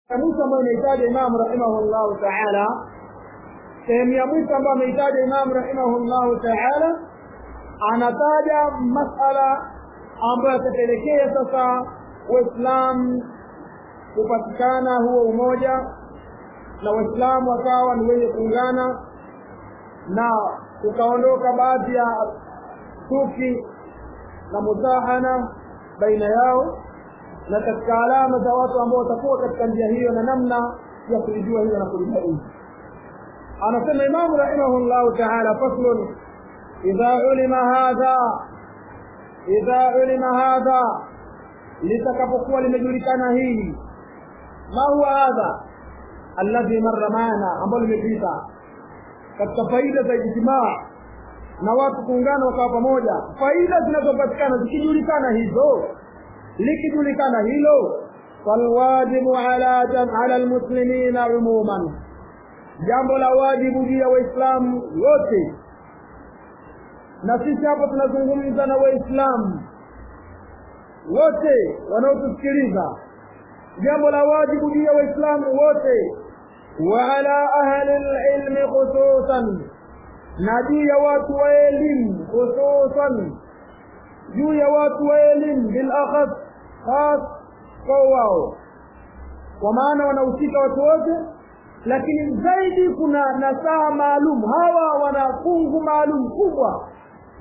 ya mwisho ambayo imeitaja imamu rahimahullahu taala sehemu ya mwisho ambayo ameitaja imamu rahimahullahu taala anataja masala ambayo yatapelekea sasa waislamu kupatikana huo umoja na waislamu wakawa ni wenye kuungana na kukaondoka baadhi ya chuki na mudahana baina yao na katika alama za watu ambao watakuwa katika njia hiyo na namna ya kulijua hilo na kulibaini anasema imamu rahimahullahu taala faslun idha ulima hadha idha ulima hadha litakapokuwa limejulikana hili ma huwa hadha alladhi marra maana ambalo limepita katika faida za ijtimaa na watu kuungana wakawa pamoja faida zinazopatikana zikijulikana hizo likijulikana hilo falwajibu ala ala almuslimina umuman jambo la wajibu juu ya waislamu wote na sisi hapo tunazungumza na waislamu wote wanaotusikiliza jambo la wajibu juu ya waislamu wote wa ala ahli lilmi khususan na juu ya watu wa elimu khususan juu ya watu wa elimu bilakhas khas kwa wao kwa maana wanahusika watu wote lakini zaidi kuna nasaha maalum hawa wana fungu maalum kubwa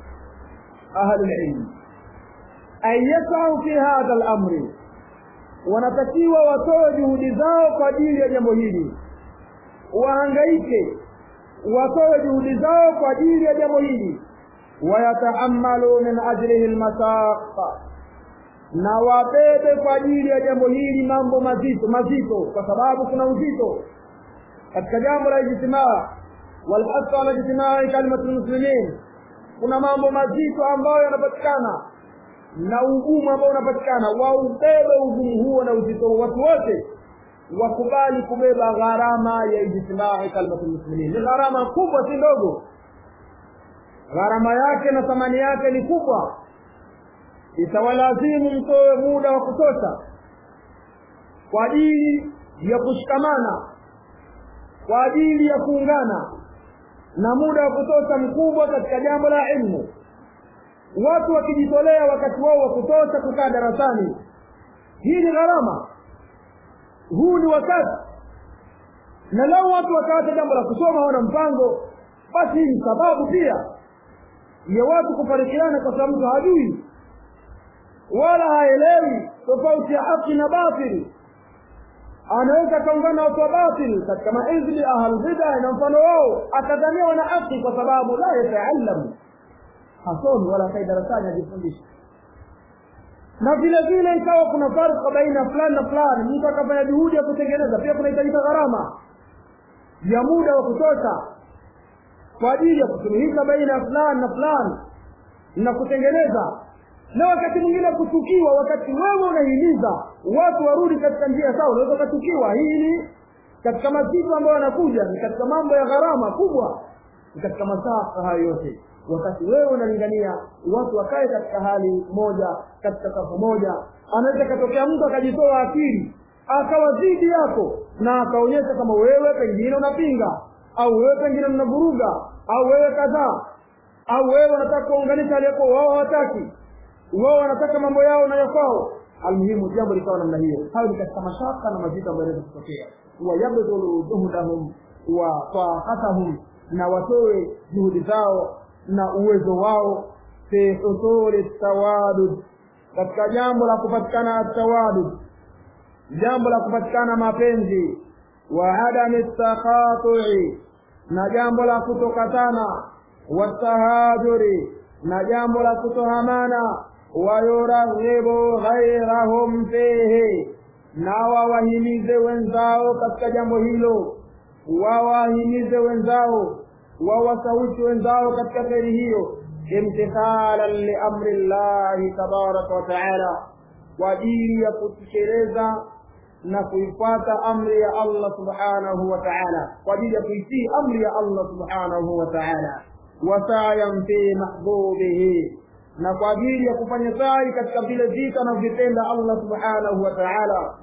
ahlulilmi an yasau fi hadha lamri wanatakiwa watoe juhudi zao kwa ajili ya jambo hili wahangaike watoe juhudi zao kwa ajili ya jambo hili wayatahammalu min ajlihi lmasaqa na wabebe kwa ajili ya jambo hili mambo mazito mazito kwa sababu kuna uzito katika jambo la ijtimaa walhasu ala ijtimai kalimatu lmuslimin kuna mambo mazito ambayo yanapatikana na ugumu ambao unapatikana waubebe ugumu huo na uzito watu wote wakubali kubeba gharama ya ijtimai kalimatu lmuslimin ni gharama kubwa si ndogo gharama yake na thamani yake ni kubwa itawalazimu mtoe muda wa kutosha kwa ajili ya kushikamana kwa ajili ya kuungana na muda wa kutosha mkubwa katika jambo la ilmu watu wakijitolea wakati wao wa kutosha kukaa darasani hii ni gharama huu ni wakati na lau watu wakaacha jambo la kusoma hawana mpango basi hii ni sababu pia ya watu kufarikiana kwa sababu mtu hajui wala haelewi tofauti ya haki na batili anaweza akaungana watu wa batil katika mahizbi ahlbida na mfano wao akadhania wana haki kwa sababu la yataalamu hasomi wala kai darasani ajifundisha na vile vile ikawa kuna farka baina fulani na fulani mtu akafanya juhudi ya kutengeneza pia kunahitajika gharama ya muda wa kutosha kwa ajili ya kusuluhisha baina ya fulani na fulani na kutengeneza na wakati mwingine kuchukiwa wakati wewe unahimiza watu warudi katika njia sawa unaweza ukachukiwa hili katika masiku ambayo yanakuja ni katika mambo ya gharama kubwa ni katika masafa hayo yote wakati wewe unalingania watu wakae katika hali moja katika safu moja anaweza katokea mtu akajitoa akili akawa dhidi yako na akaonyesha kama wewe pengine unapinga au wewe pengine unavuruga au wewe kadhaa au wewe unataka kuunganisha aliyekuwa wao hawataki wao wanataka mambo yao na yakwao almuhimu jambo likawa namna hiyo hayo ni katika mashaka na mazito ambayo yanaweza kutokea wayabdhulu juhudahum wa taqatahum na watoe juhudi zao na uwezo wao fi husuli tawadud katika jambo la kupatikana tawadud jambo la kupatikana mapenzi wa adami takhatui na jambo la kutokatana watahajuri na jambo la kutohamana wayuraghibu ghairahum fihi na wawahimize wenzao katika jambo hilo wawahimize wenzao wawasawishi wenzao katika kheri hiyo imtithalan liamri llahi tabaraka wa taala kwa ajili ya kutekeleza na kuifuata amri ya allah subhanahu wa taala kwa ajili ya kuitii amri ya allah subhanahu wa taala wasayan fi mahbubihi na kwa ajili ya kufanya sai katika vile vita anavyopenda allah subhanahu wa taala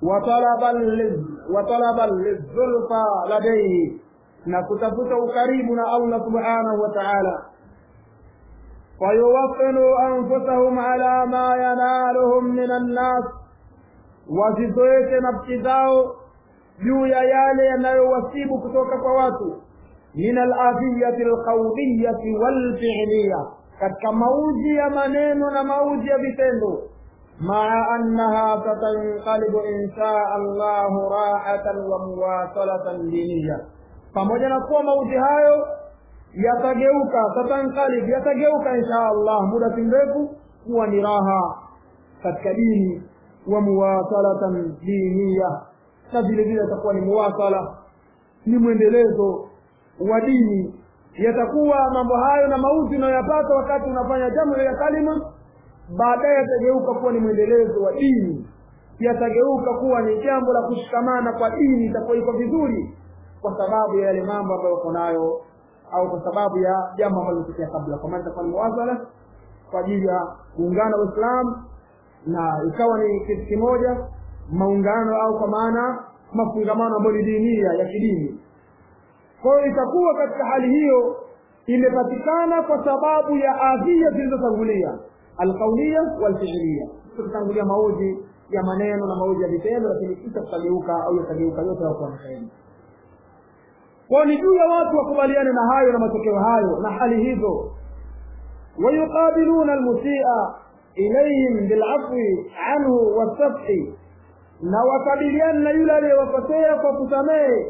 watalaban lizulfa ladaihi na kutafuta ukaribu na allah subhanahu wa taala fayuwafinu anfusahum ala ma yanaluhum min annas wazizoeshe nafsi zao juu ya yale yanayowasibu kutoka kwa watu min aladhiyati alqauliyati walfi'liya katika mauji ya maneno na mauji ya vitendo maa annaha satanqalibu insha allahu rahatan wa muwasalatan diniya pamoja na kuwa mauji hayo yatageuka tatanqalib yatageuka insha allah muda si mrefu kuwa ni raha katika dini wa muwasalatan diniya na vile vile atakuwa ni muwasala ni mwendelezo wa dini yatakuwa mambo hayo na mauti unayoyapata wakati unafanya jambo ya kalima baadaye yatageuka kuwa ni mwendelezo wa dini yatageuka kuwa ni jambo la kushikamana kwa dini itakuwa iko vizuri kwa sababu ya yale mambo ambayo uko nayo au kwa sababu ya jambo ambalo limetokea kabla kwa maana itakuwa ni muwasala kwa ajili ya kuungana waislamu na ikawa ni kitu kimoja maungano au kwa maana mafungamano ambayo ni dinia ya kidini kwa hiyo itakuwa katika hali hiyo imepatikana kwa sababu ya adhia zilizotangulia alqaulia walfiilia tukitangulia mauji ya maneno na mauji ya vitendo lakini kisha tutageuka au yatageuka yote yakuwa ni kheri kwao ni juu ya watu wakubaliane na hayo na matokeo hayo na hali hizo wayuqabiluna almusia ilayhim bilafwi anhu wasafhi na wakabiliane na yule aliyewakosea kwa kusamehe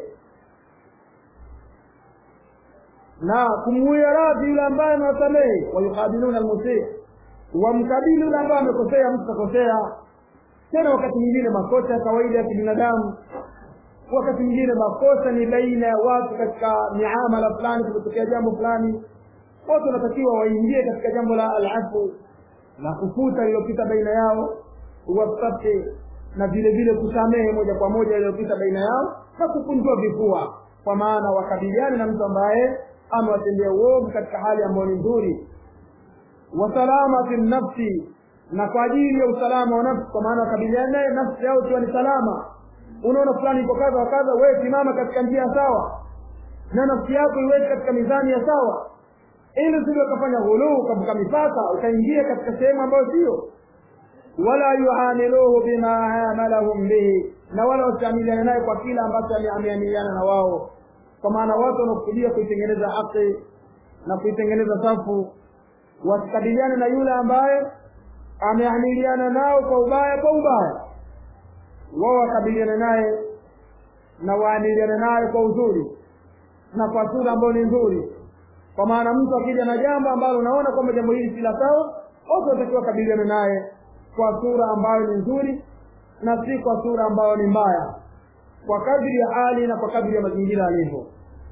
na kumuia radhi yule ambaye amewasamehe wayukabiluna almusii wamkabili yule ambaye amekosea mtu kakosea tena wakati mwingine makosa ya kawaida ya kibinadamu wakati mwingine makosa ni baina ya watu katika miamala fulani kumetokea jambo fulani wote wanatakiwa waingie katika jambo la alafu na kufuta lililopita baina yao wasafi na vile vile kusamehe moja kwa moja iliyopita baina yao na kukunjua vifua kwa maana wakabiliane na mtu ambaye amewatendea uovu katika hali ambayo ni nzuri wasalama fi nafsi na kwa ajili ya usalama wa nafsi kwa maana wakabiliane naye nafsi yao ikiwa ni salama unaona fulani iko kadha wa kadha wewe simama katika njia sawa na nafsi yako iweke katika mizani ya sawa ili usije ukafanya ghuluu ukavuka mipaka ukaingia katika sehemu ambayo sio wala yuamiluhu bima amalahum bihi na wala wasiamiliane naye kwa kila ambacho ameamiliana na wao kwa maana watu wanakusudia kuitengeneza haki na kuitengeneza safu wasikabiliane na yule ambaye ameamiliana nao kwa ubaya kwa ubaya wao wakabiliane naye na waamiliane naye kwa uzuri na kwa sura ambayo ni nzuri kwa maana mtu akija na jambo ambalo unaona kwamba jambo hili si la sawa wote watakiwa wakabiliane naye kwa sura ambayo ni nzuri na si kwa sura ambayo ni mbaya kwa kadri ya hali na kwa kadri ya mazingira yalivyo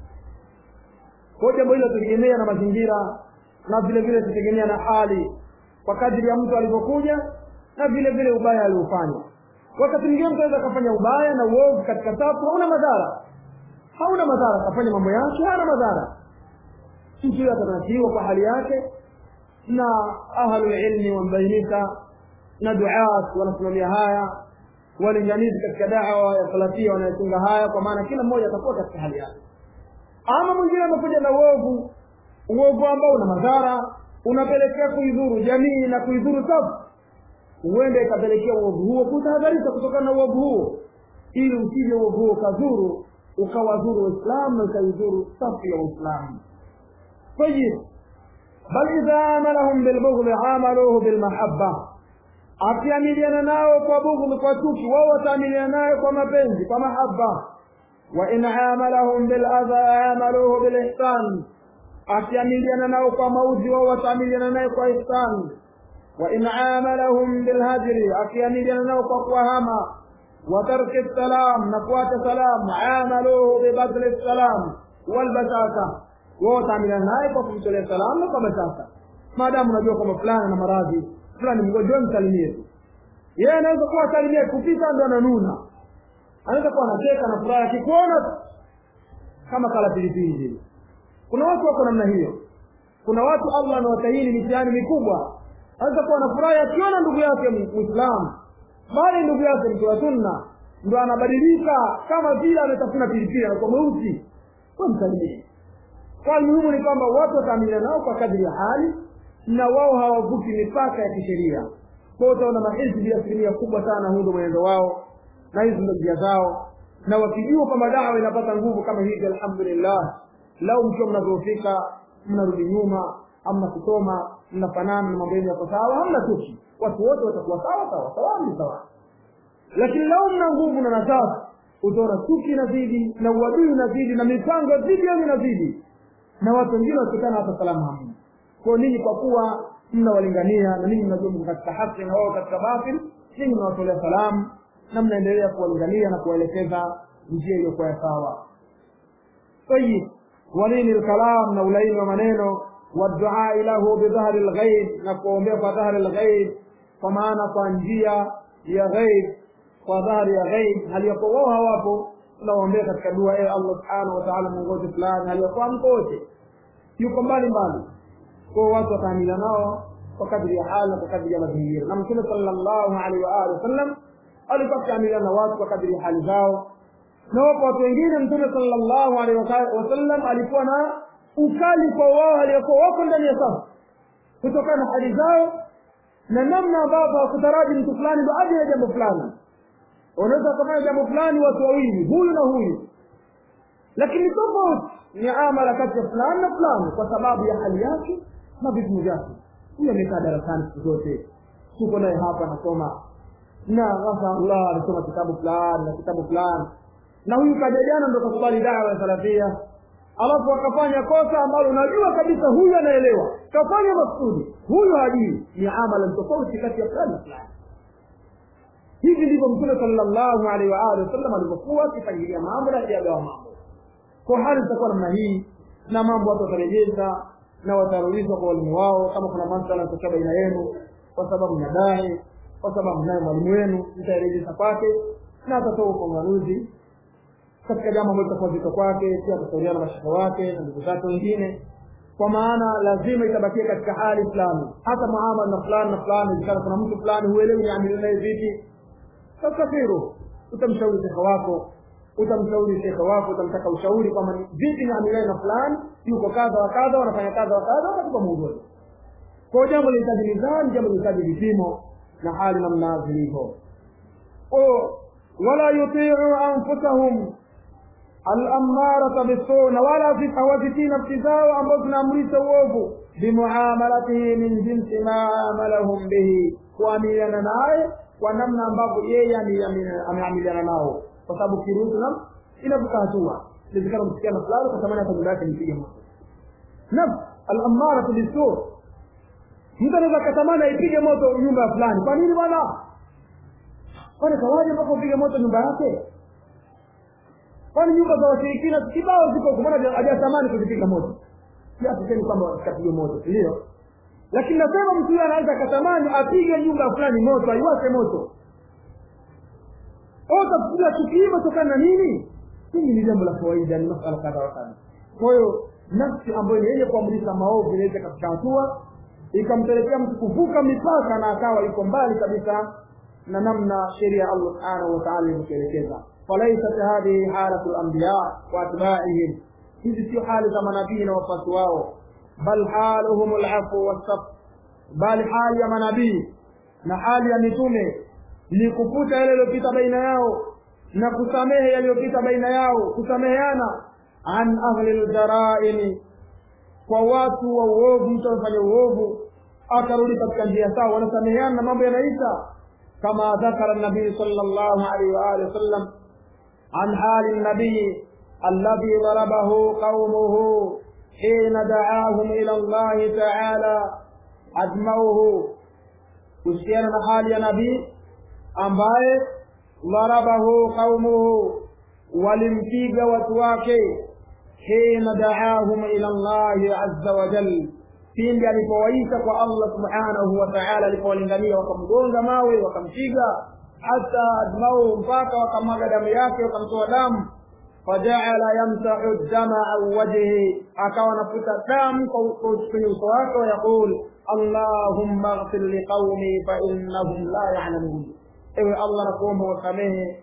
kwa jambo hilo tutegemea na mazingira na vile vile tutegemea na hali kwa kadri ya mtu alivyokuja na vile vile ubaya aliofanya wakati mwingine mtu anaweza akafanya ubaya na uovu katika safu hauna madhara hauna madhara akafanya mambo yake hana madhara mtu huyo atanasiwa kwa hali yake na ahlulilmi wambainika na duat wanasimamia haya walinganizi katika dawa ya salafia wanayotunga haya kwa maana kila mmoja atakuwa katika hali yake ama mwingine amekuja na uovu uovu ambao una madhara unapelekea kuidhuru jamii na kuidhuru safu huenda ikapelekea uovu huo kutahadharisha kutokana na uovu huo ili usije uovu huo ukadhuru ukawadhuru waislamu na ukaidhuru safu ya waislamu طيب بل إذا عاملهم بالبغض عاملوه بالمحبة akiamiliana nao kwa bughdhi kwa chuki wao wataamiliana naye kwa mapenzi kwa mahaba wa in amalahum bil adha amaluhu bil ihsan akiamiliana nao kwa mauzi wao wataamiliana naye kwa ihsan wa in amalahum bil hajri akiamiliana nao kwa kuwahama wa tarki salam na kuacha salam amaluhu bi badli salam wal basasa wao wataamiliana naye kwa kumtolea salamu na kwa basasa maadamu unajua kwamba fulani na maradhi fulani mgonjwa msalimie tu yeye anaweza kuwa salimie kupita ndo ananuna anaweza kuwa anacheka na furaha akikuona kama kala pilipili vile kuna watu wako namna hiyo kuna watu allah anawatahini mitihani mikubwa anaweza kuwa anafurahi akiona ndugu yake mwislamu bali ndugu yake mtu wa sunna ndo anabadilika kama vile ametafuna pilipili anakuwa mweusi kwa msalimie kwa muhimu ni kwamba watu wataamilia nao kwa kadri ya hali na wao hawavuki mipaka ya kisheria kwa utaona mahizbi asilimia kubwa sana huu ndo mwenendo wao na hizi ndo njia zao na wakijua kwamba dawa inapata nguvu kama hivi alhamdulillah lau mkiwa mnavyofika mnarudi nyuma amna kusoma mnafanana na mambo yenu yako sawa hamna chuki watu wote watakuwa sawa sawa sawa ni sawa lakini lau mna nguvu na nafasi utaona chuki inazidi na uadui unazidi na mipango dhidi yenu inazidi na watu wengine wasikana hata salama hamna kwa ninyi kwa kuwa mnawalingania na ninyi mnajua mko katika haki na wao katika batil ninyi mnawatolea salamu na mnaendelea kuwalingania na kuwaelekeza njia iliyokuwa ya sawa tayib walini lkalam na ulaini wa maneno waduai lahu bidhahri lghaib na kuombea kwa dhahri lghaib kwa maana kwa njia ya ghaib kwa dhahri ya ghaib haliyakuwa wao hawapo tunawaombea katika dua ee allah subhanahu wataala mwongozi fulani haliyakuwa mkote yuko mbali mbali kwa watu wataamila nao kwa kadri ya hali na kwa kadri ya mazingira na mtume sallallahu alaihi wa alihi wasallam alikuwa akiamiliana na watu kwa kadri ya hali zao na wapo watu wengine mtume sallallahu alaihi wasallam alikuwa na ukali kwa wao aliyokuwa wako ndani ya safu kutokana na hali zao na namna ambavyo hakutaraji mtu fulani baada ya jambo fulani unaweza kufanya jambo fulani watu wawili huyu na huyu lakini tofauti ni amala kati ya fulani na fulani kwa sababu ya hali yake na vipimo vyake huyu amekaa darasani siku zote tuko naye hapa anasoma na Allah alisoma kitabu fulani na kitabu fulani na huyu kaja jana ndo kakubali dawa ya salafia alafu akafanya kosa ambalo unajua kabisa huyu anaelewa kafanya maksudi huyu hajui ni amala tofauti kati ya fulani na fulani hivi ndivyo mtume sallallahu alaihi wa alihi wasallam alivyokuwa akipangilia mambo na ajagawa mambo kwa hali itakuwa namna hii na mambo watu watarejeza na watarudishwa kwa walimu wao kama kuna masala yatokea baina yenu kwa sababu mnadai kwa sababu naye mwalimu wenu mtairejeza kwake na atatoa ufafanuzi katika jambo ambalo litakuwa zito kwake pia atashauriana na mashaka wake na ndugu zake wengine kwa maana lazima itabakia katika hali fulani hata muamala na fulani na fulani ikana kuna mtu fulani huelewi niamili naye vipi tastafiru utamshauri shekhe wako utamshauri shekhe wako utamtaka ushauri kwamba vipi niamiliane na fulani yuko kadha wa kadha wanafanya kadha wa kadha wakatupa mwongozo kwa jambo linahitaji mizani jambo linahitaji vipimo na hali namna zilivyo wala yutiu anfusahum alammarata bisu na wala hawazitii nafsi zao ambazo zinaamrisha uovu bimuamalatihi min jinsi ma amalahum bihi kuamiliana naye kwa namna ambavyo yeye ameamiliana nao kwa sababu kiruhusu na inavuka hatua inawezekana msikiana fulani kwa tamani hata nyumba yake nipige moto nafsi alammaratu bisu mtu anaweza akatamani aipige moto nyumba ya fulani kwa nini bwana kwani kawaje mpaka upige moto nyumba yake kwani nyumba za washirikina kibao ziko kumana hajatamani kuzipiga moto si hatusemi kwamba zikapige moto ndio lakini nasema mtu huyo anaweza akatamani apige nyumba fulani moto aiwake moto utafikiria tukio imetokana na nini hili ni jambo la kawaida ni masala kadha wa kadha kwa hiyo nafsi ambayo ni yenye kuamrisha maovu inaweza katika hatua ikampelekea mtu kuvuka mipaka na akawa yuko mbali kabisa na namna sheria Allah subhanahu wa ta'ala ilivyoelekeza falaisat hadhihi halatu al-anbiya wa atba'ihim hizi sio hali za manabii na wafuasi wao bal haluhum al-afu was-saf bal hali ya manabii na hali ya mitume ni kufuta yale yaliyopita baina yao na kusamehe yaliyopita baina yao kusameheana an ahli al-jara'im kwa watu wa uovu mtu amefanya uovu akarudi katika njia sawa wanasameheana na mambo yanaisha كما ذكر النبي صلى الله عليه وآله وسلم عن حال النبي الذي ضربه قومه حين دعاهم إلى الله تعالى أجمعوه kuhusiana na hali ya nabii ambaye dharabahu qaumuhu walimpiga watu wake hina daahum ila llahi azza wa jal pindi alipowaita kwa allah subhanahu wa taala alipowalingania wakamgonga mawe wakampiga hata admau mpaka wakamwaga damu yake wakamtoa damu fajaala yamsahu dama an wajhi akawa anafuta damu kwenye uso wake wayaqul allahumma ghfir liqaumi fainnahum la yalamun ewe allah nakuomba wasamehe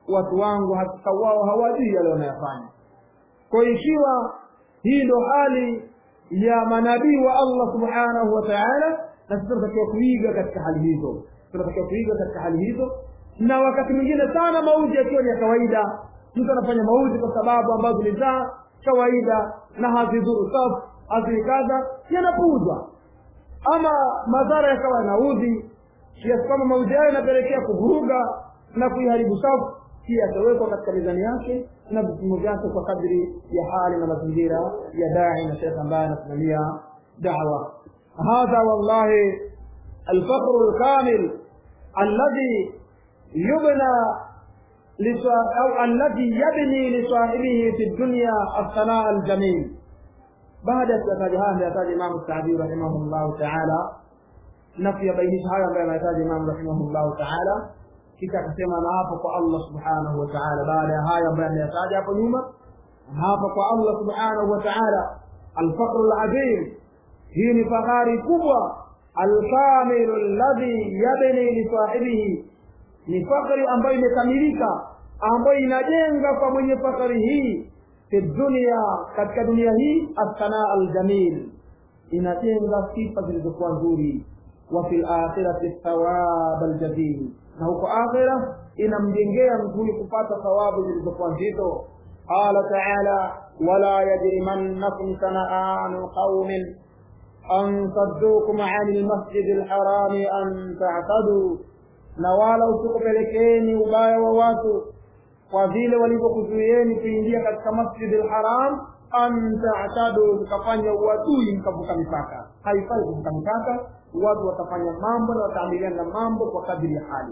watu wangu hakika wao hawajui yale wanayofanya kwa ikiwa hii ndo hali ya manabii wa allah subhanahu wa taala na sisi tunatakiwa kuiga katika hali hizo tunatakiwa kuiga katika hali hizo na wakati mwingine sana mauzi yakiwa ni ya kawaida mtu anafanya mauzi kwa sababu ambazo ni za kawaida na hazidhuru safu hazikadha yanapuuzwa ama madhara yakawa yanaudhi kiasi kwamba mauzi hayo yanapelekea kuvuruga na kuiharibu safu pia yatawekwa katika mizani yake na vipimo vyake kwa kadri ya hali na mazingira ya dai na shekh ambaye anasimamia dawa hadha wallahi alfaqru lkamil alladhi yubna أو الذي يبني لصاحبه في الدنيا الثناء الجميل بعد يحتاج هذا يحتاج الإمام السعدي رحمه الله تعالى نفي بين هذا ما يحتاج الإمام رحمه الله تعالى kisha akasema na hapo kwa Allah subhanahu wa ta'ala baada ya haya ambayo ameyataja hapo nyuma hapa kwa Allah subhanahu wa ta'ala alfaqru alazim hii ni fahari kubwa alkamilu alladhi yabni lisahibihi ni fakari ambayo imekamilika ambayo inajenga kwa mwenye fakari hii fi dunia katika dunia hii assanaa aljamil inajenga sifa zilizokuwa nzuri wa fi lakhirati thawab aljazil na huko akhira inamjengea mzuri kupata thawabu zilizokuwa nzito qala taala wala yajrimannakum sanaanu qaumin an saddukum ani lmasjidi lharami an tataduu na wala usikupelekeni ubaya wa watu kwa vile walivyokuzuieni kuingia katika masjidi lharam an tatadu mkafanya uadui mkavuka mipaka haifai kuvuka mipaka watu watafanya mambo na wataamiliana na mambo kwa kadiri ya hali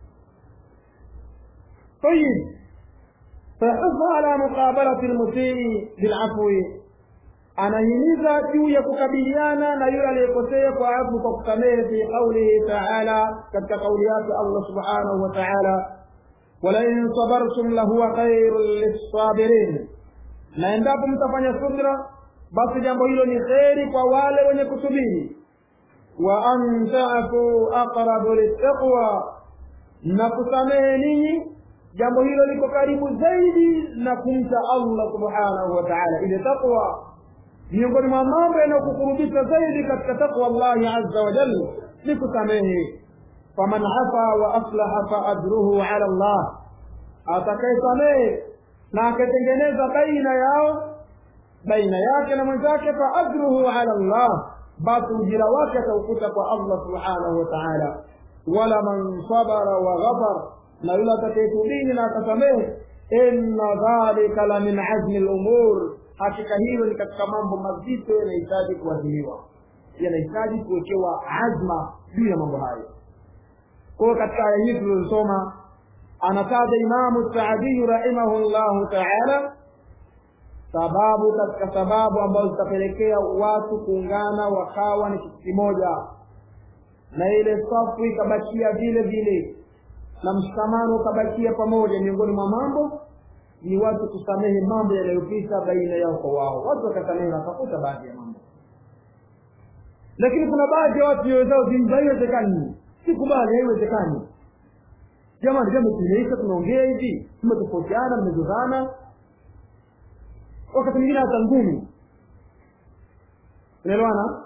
طيب فيحث على مقابلة المسيء بالعفو anahimiza juu ya kukabiliana na yule aliyekosea kwa afu kwa kusamehe fi qaulihi taala katika kauli yake allah subhanahu wa taala walain sabartum lahuwa khairun lissabirin na endapo mtafanya subra basi jambo hilo ni kheri kwa wale wenye kusubiri wa an tafu aqrabu littaqwa na kusamehe ninyi jambo hilo liko karibu zaidi na kumcha allah subhanahu wa taala ile taqwa miongoni mwa mambo yanayokukurubisha zaidi katika takwa llahi azza wa jalla ni kusamehe faman afa wa aslaha fa ajruhu ala llah atakayesamehe na akatengeneza baina yao baina yake na mwenzake fa ajruhu ala llah basi ujira wake ataukuta kwa allah subhanahu wa taala wala man sabara wa ghafar na yule atakayetubini na akasamehe inna dhalika la min azmi lumur hakika hilo ni katika mambo mazito yanahitaji kuadhimiwa yanahitaji kuwekewa azma juu ya mambo hayo kwayo katika aya hii tulizosoma anataja imamu saadiyu rahimahu llahu taala sababu katika sababu ambazo zitapelekea watu kuungana wakawa ni kitu kimoja na ile safu ikabakia vile vile na mshikamano ukabakia pamoja miongoni mwa mambo ni watu kusamehe mambo yanayopita baina yao kwa wao watu wakasamehe wakakuta baadhi ya mambo lakini kuna baadhi ya watu nyoyo zao zimza haiwezekani sikubali haiwezekani jamani jambo tumeisha tunaongea hivi tumetofautiana mmezozana wakati mwingine hata ngumi unaelewana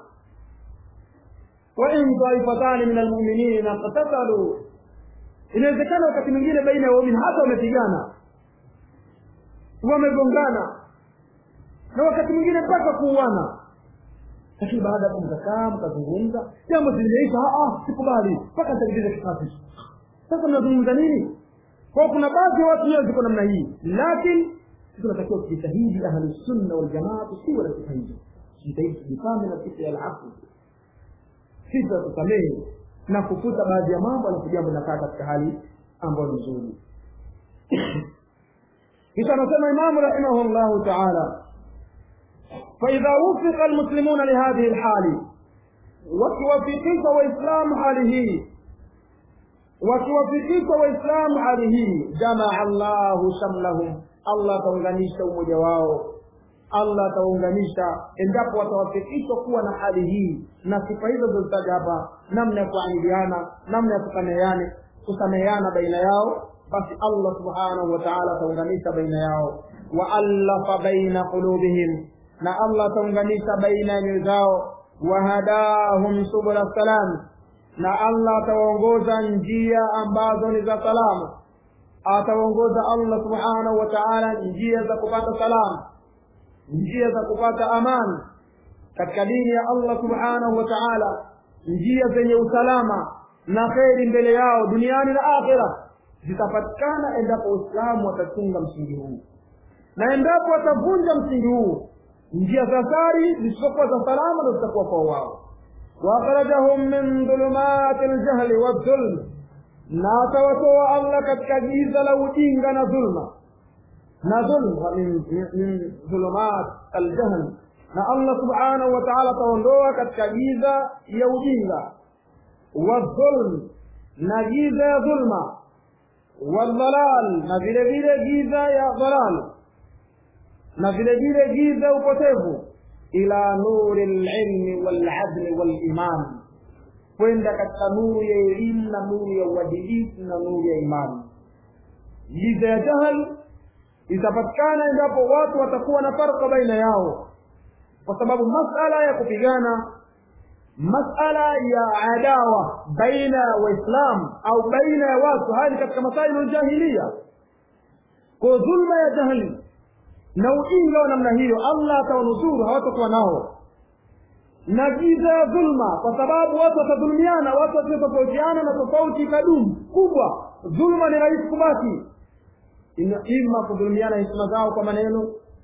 wain taifatani min almuminina qatatalu inawezekana wakati mwingine baina ya waumini hata wamepigana wamegongana na wakati mwingine mpaka kuuana lakini baada ya mkakaa mkazungumza jambo zilimeisha sikubali mpaka nitalipiza kisasi sasa mnazungumza nini kwao kuna baadhi ya watu leo ziko namna hii lakini sisi tunatakiwa kujitahidi ahlusunna waljamaa tusiwe na sifa hizo tujitahidi tujipambe na sifa ya alafu sifa ya kusamehe na kufuta baadhi ya mambo alafu jambo linakaa katika hali ambayo ni nzuri kisha anasema imamu rahimahu llahu taala faidha wufika almuslimuna lihadhihi lhali wakiwafikishwa waislamu hali hii wakiwafikishwa waislamu hali hii jamaa llahu shamlahum allah ataunganisha umoja wao allah atawaunganisha endapo watawafikishwa kuwa na hali hii na sifa hizo zilizozitaja hapa namna ya kuamiliana namna ya kusameheana kusameheana baina yao basi allah subhanahu wa taala ataunganisha baina yao waallafa baina qulubihim na allah ataunganisha baina ya nyoyo zao wahadahum subula salam na allah atawaongoza njia ambazo ni za salama atawaongoza allah subhanahu wa taala njia za kupata salama njia za kupata amani katika dini ya allah subhanahu wa taala njia zenye usalama na kheri mbele yao duniani na akhira zitapatikana endapo waislamu watachunga msingi huu na endapo watavunja msingi huu njia za sari zisizokuwa za salama ndo zitakuwa kwa wao waakhrajahum min dhulumati ljahli waldhulm na atawatoa allah katika giza la ujinga na dhulma na dhulma min, min dhulumat aljahl na allah subhanahu wa taala ataondoa katika giza ya ujinga wadhulm na giza ya dhulma waldhalal na vile vile giza ya dhalal na vile vile giza upotevu ila nuri lilmi waladli waliman kwenda katika nuru ya elimu na nuru ya uadilifu na nuru ya imani giza ya jahal itapatikana endapo watu watakuwa na farka baina yao kwa sababu masala ya kupigana masala ya adawa baina ya waislamu au baina ya watu haya ni katika masailu ljahilia kwa dhulma ya jahli na ujinga wa namna hiyo allah atawanusuru hawatakuwa nao na giza ya dhulma kwa sababu watu watadhulumiana watu watatofautiana na tofauti ikadumu kubwa dhulma ni rahisi kubaki ima kudhulumiana heshima zao kwa maneno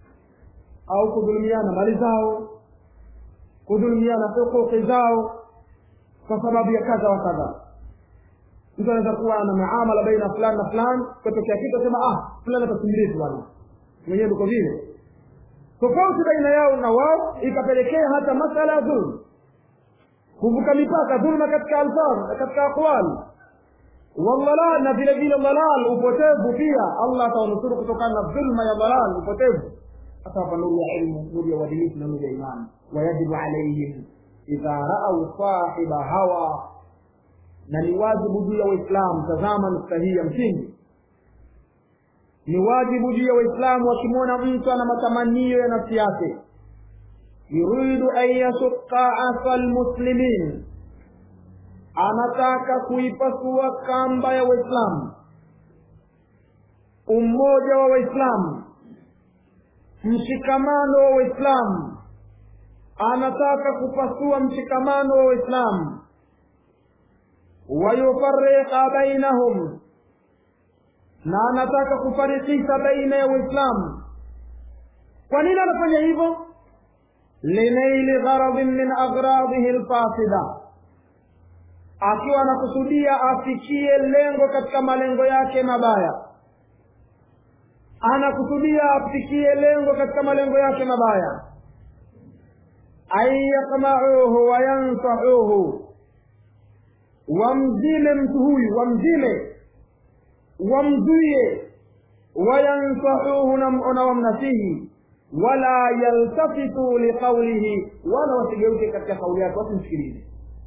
au kudhulumiana mali zao kudhulumiana hukuki zao kwa sababu ya kadha wa kadha mtu anaweza kuwa na muamala baina fulani na fulani katokea kitu asema ah fulani atasimirizi bwana mwenyewe ndiko vile tofauti baina yao na wao ikapelekea hata masala ya dhulma kuvuka mipaka dhulma katika alfadh katika aqwali waldhalal na vile vile dhalal upotevu pia allah atawanusuru kutokana na dhulma ya dhalal upotevu atawapa nuru ya ilmu nuru ya uadilifu na nuru ya imani wayajibu alaihim idha raau sahiba hawa na ni wajibu juu ya waislamu tazama nukta hii ya msingi ni wajibu juu ya waislamu wakimwona mtu ana matamanio ya nafsi yake yuridu an yashuqa asa lmuslimin anataka kuipasua kamba ya waislamu umoja wa waislamu mshikamano wa waislamu anataka kupasua mshikamano wa waislamu wayufariqa bainahum na anataka kufarikisha baina ya waislamu kwa nini anafanya hivyo linaili gharadhin min aghradihi lfasida akiwa anakusudia afikie lengo katika malengo yake mabaya anakusudia afikie lengo katika malengo yake mabaya an yakmauhu wayansahuhu wamzime mtu huyu wamzime wamzuie wayansahuhu na wamnasihi wala yaltafitu liqaulihi wala wasigeuke katika kauli yake wasimsikilize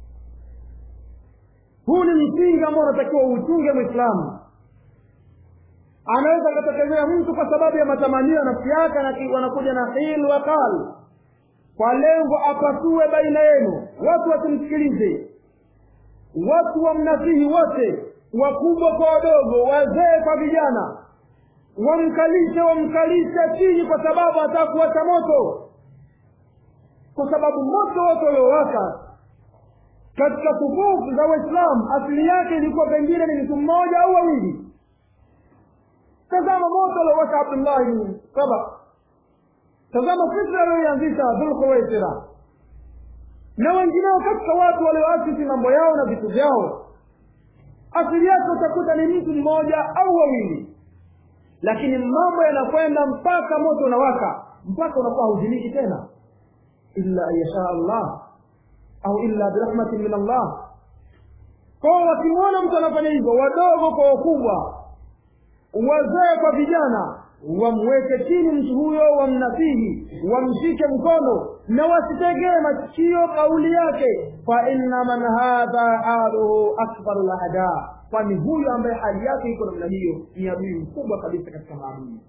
huu ni msingi ambao unatakiwa uuchunge mwislamu anaweza akatokezea mtu kwa sababu ya matamanio ya nafsi yake wanakuja na hil wa qal kwa lengo apasue baina yenu watu wasimsikilize watu wamnasihi wote wakubwa kwa wadogo wazee kwa vijana wamkalishe wamkalishe chini kwa sababu hataka kuwacha moto kwa sababu moto wote uliowaka katika tukufu za waislamu asili yake ilikuwa pengine ni mtu mmoja au wawili tazama moto aliowaka abdullahi bin saba tazama fitna aliyoianzisha dhulkhuwaisira na wengineo katika watu walioasisi mambo yao na vitu vyao asili yake utakuta ni mtu mmoja au wawili lakini mambo yanakwenda mpaka moto unawaka mpaka unakuwa hauzimiki tena illa an yashaa allah au illa birahmatin min allah kwao wakimwona mtu anafanya hivyo wadogo kwa wakubwa wazee kwa vijana wamweke chini mtu huyo wamnasihi wamshike mkono na wasitegee masikio kauli yake fa inna man hadha haluhu akbaru lahada kwani huyu ambaye hali yake iko namna hiyo ni adui mkubwa kabisa katika maadui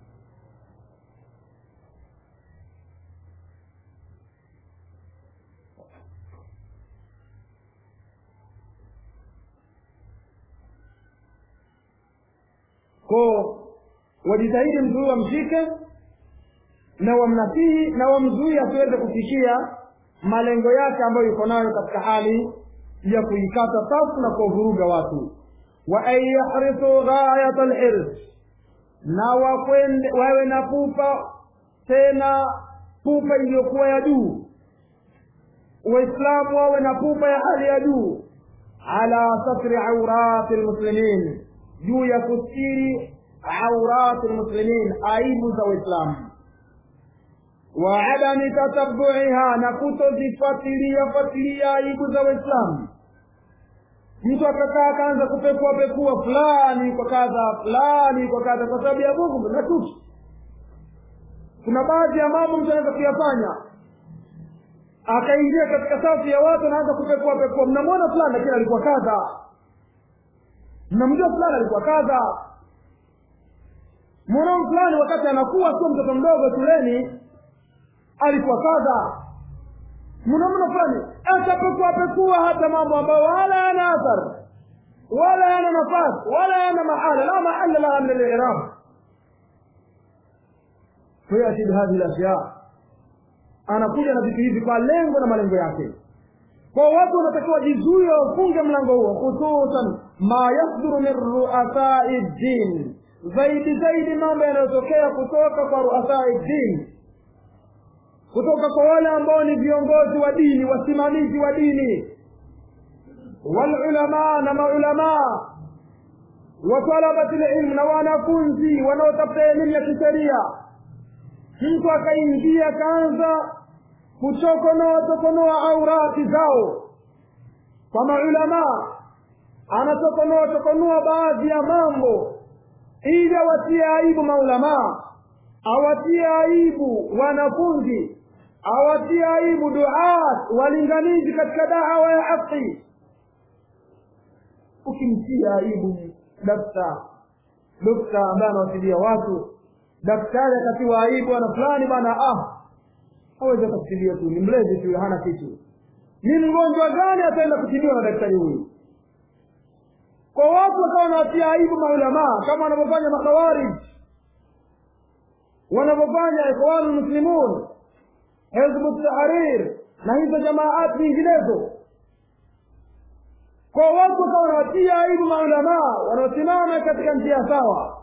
ko wajitahidi mtu huyu wamshike na wamnasihi na wamzuie asiweze kufikia malengo yake ambayo yuko nayo katika hali ya kuikata safu na kuwavuruga watu wa an yahrisu ghayat alhirs na wakwende wawe na pupa tena pupa iliyokuwa ya juu waislamu wawe na pupa ya hali ya juu ala satri aurati lmuslimin juu ya kustiri aurati lmuslimin aibu za waislamu wa adami tatabuiha na kutozifuatilia fuatilia aibu za waislamu mtu akakaa akaanza kupekua pekua fulani kwa kadha fulani kwa kadha kwa sababu ya mungu na tuki kuna baadhi ya mambo mtu anaweza kuyafanya akaingia katika safu ya watu anaanza kupekua pekua mnamwona fulani lakini alikuwa kadha mnamjua fulani alikuwa kadha mwanao fulani wakati anakuwa sio mtoto mdogo shuleni alikuwa kadha mnamna fulani atapekua pekua hata mambo ambayo wala yana athar wala yana nafasi wala yana mahala la mahala laha min alirab fayati bihadhihi lashya anakuja na vitu hivi kwa lengo na malengo yake kwa watu wanatakiwa jizuie wafunge mlango huo hususan ma yasduru min ruasai ddin zaidi zaidi mambo yanayotokea kutoka kwa ruasai ddin kutoka kwa wale ambao ni viongozi wa dini wasimamizi wa dini walulamaa na maulamaa wa talabati lilmu na wanafunzi wanaotafuta elimu ya kisheria mtu akaingia akaanza kuchokonoa chokonoa aurati zao kwa maulamaa anachokonoa chokonoa baadhi ya mambo ili awatie aibu maulamaa awatie aibu wanafunzi awatie aibu duat walinganizi katika dawa ya haki ukimtia aibu dakta dokta ambaye anawasilia watu daktari akatiwa aibu ana fulani bana ah hawezi akatibiwa tu ni mlezi tu hana kitu ni mgonjwa gani ataenda kutibiwa na daktari huyu kwa watu wakawa wanawatia aibu maulamaa kama wanavyofanya makhawarij wanavyofanya ikhwanu lmuslimun hizbu tahrir na hizo jamaat nyinginezo kwa watu wakawa wanawatia aibu maulamaa wanaosimama katika njia sawa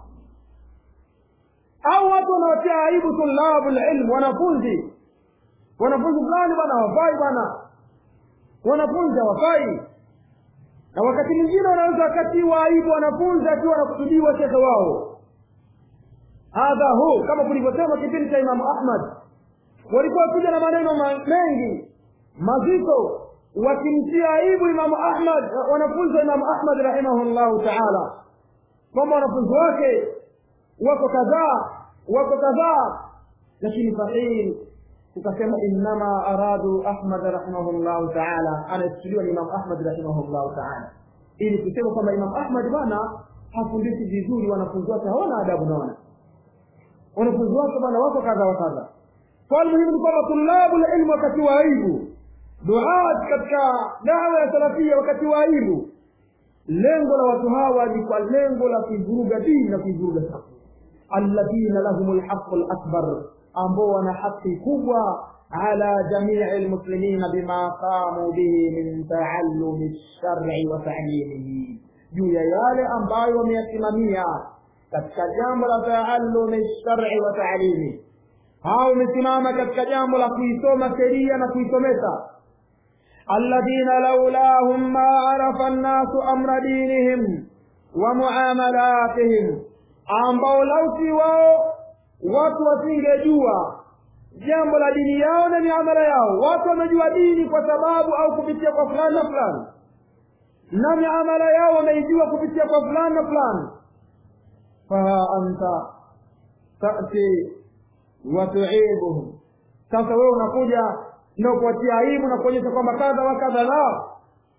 au watu wanawatia aibu tulabu lilm wanafunzi wanafunzi fulani bwana hawafai bwana wanafunzi hawafai na wakati mwingine wanaweza wakatiwa aibu wanafunzi akiwa wanakusudiwa shekhe wao hadha hu kama kulivyosema kipindi cha imamu ahmad walikuwa kuja na maneno mengi mazito wakimtia aibu imamu ahmad wanafunzi wa imamu ahmad rahimahullahu taala kwamba wanafunzi wake wako kadhaa wako kadhaa lakini sahihi tukasema innama aradu ahmad rahimahullahu taala anayesujudiwa ni imamu ahmad rahimahullahu taala ili kusema kwamba imamu ahmad bwana hafundishi vizuri wanafunzi wake hawana adabu naona wanafunzi wake bwana wako kadha wa kadha kwa muhimu ni kwamba tulabu lilmu wakati wa aibu duat katika dawa ya salafia wakati wa aibu lengo la watu hawa ni kwa lengo la kuivuruga dini na kuivuruga safu alladhina lahum lhaqu lakbar ambao wana haki kubwa ala jamii lmuslimina bima qamu bihi min taallumi lshari wa talimihi juu ya yale ambayo wameyasimamia katika jambo la taallumi lshari wa talimi hao wamesimama katika jambo la kuisoma sheria na kuisomesha alladhina laulahum ma arafa nnasu amra dinihim wa muamalatihim ambao lausi wao watu wasingejua jambo la dini yao na miamala yao watu wamejua dini kwa sababu au kupitia kwa fulani na fulani na miamala yao wameijua kupitia kwa fulani na fulani faha anta tati watuibuhum sasa wewe unakuja na kuwatia aibu na kuonyesha kwamba kadha wa kadha la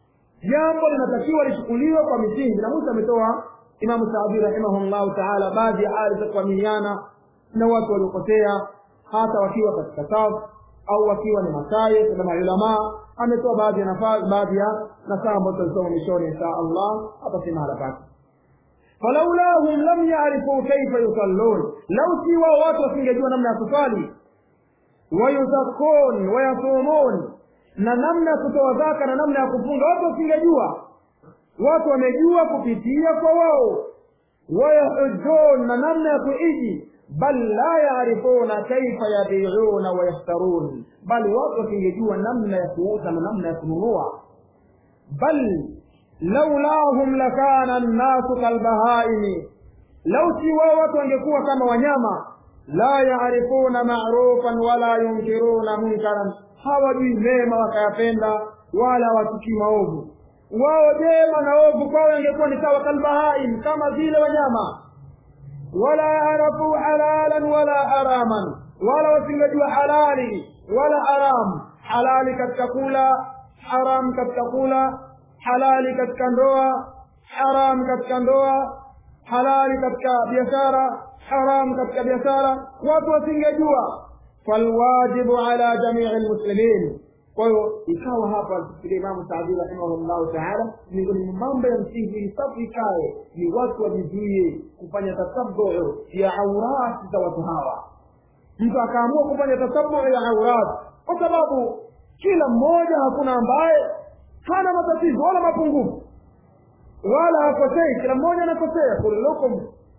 jambo linatakiwa lichukuliwe kwa misingi na musa ametoa imamu saadi rahimahullahu taala baadhi ya hali za kuaminiana na watu waliopotea hata wakiwa katika safu au wakiwa ni masayikh na maulamaa ametoa baadhi ya nafasi baadhi ya nasaha ambazo tutasoma mwishoni insha allah hapa si mahala pake falaulahum lam yarifu kaifa yusallun lau si wao watu wasingejua namna ya kuswali wayuzakun wayasumun na namna ya kutoa zaka na namna ya kufunga watu wasingejua watu wamejua kupitia kwa wao wayahujun na namna ya kuiji bal la yarifuna kaifa yabiuna wayashtarun bali watu wasingejua namna ya kuuza na namna ya kununua bal laulahum lakana nnasu kalbahaimi lau si wao watu wangekuwa kama wanyama la yarifuna marufan wala yunkiruna munkaran hawajui mema wakayapenda wala watukii maovu wao jema na ovu kwao ingekuwa ni sawa kalbahaim kama vile wanyama wala yarafu halalan wala haraman wala wasingejua halali wala haram halali katika kula haram katika kula halali katika ndoa haram katika ndoa halali katika biashara haram katika biashara watu wasingejua falwajibu ala jamii lmuslimin kwa hiyo ikawa hapa alifikiria imamu saadi rahimahullahu taala miongoni mwa mambo ya msingi ili safu ikae ni watu wajizuie kufanya tatabuu ya aurati za watu hawa mtu akaamua kufanya tatabuu ya aurati kwa sababu kila mmoja hakuna ambaye hana matatizo wala mapungufu wala hakosei kila mmoja anakosea kullukum